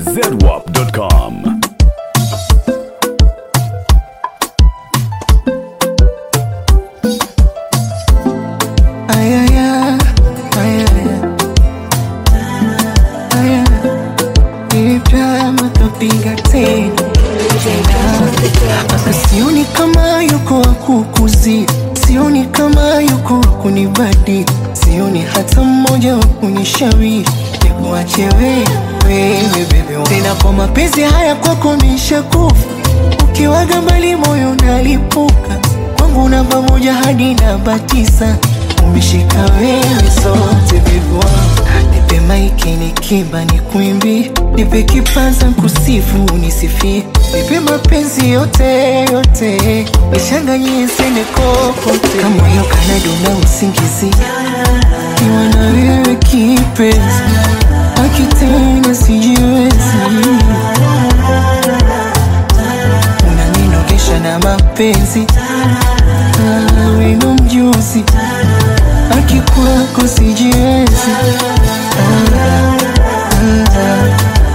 zedwap.com. Ayaya, ayaya, aya, nilipya makapiga tena Asa sioni kama yuko wa kukuzi, sioni kama yuko wa kunibadi, sioni hata mmoja wa kunishawishi nikuache wewe, wewe bebe. Tena kwa mapenzi haya kwako nishakufa, ukiwaga mbali moyo nalipuka, kwangu namba moja hadi namba tisa umeshika wewe zote bebwa nipe maiki nikiba ni kuimbi nipe kipaza kusifu unisifie nipe mapenzi yote yote nishanganyie sende kokote kama hiyo kanadona usingizi kiwa na wewe kipenzi akitena sijiwezi unaninogesha na mapenzi Ah, weno mjuzi akikwako sijiwezi ah, ah, ah.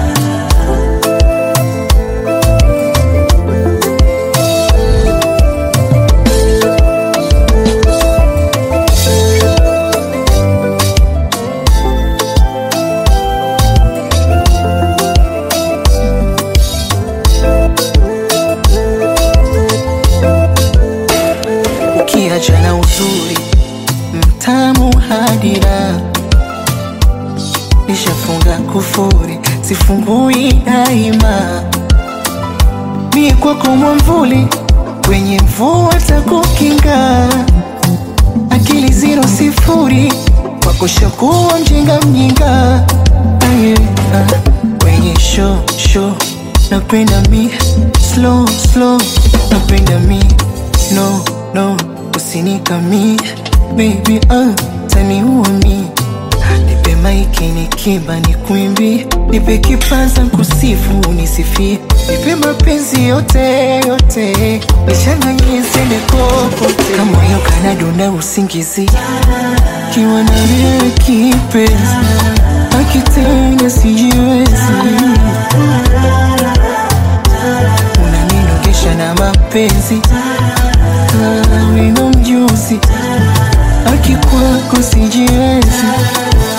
ukiacha na uzuri mtamu hadira nishafunga kufuri sifungui daima mie kwako mwamvuli kwenye mvua takukinga akili ziro sifuri kwako shakuwa mjinga mjinga Aye, ah, kwenye show show napenda mi slow slow napenda mi no no usinikami baby ah, taniua mi nipe maiki nikiba ni kuimbi nipe kipaza kusifu unisifie nipe mapenzi yote yote nichanganyie sende kokote kama hiyo kanadona usingizi kiwa na wewe kipenzi akitenda sijiwezi unaninogesha na mapenzi Ah, weno mjuzi akikwako sijiwezi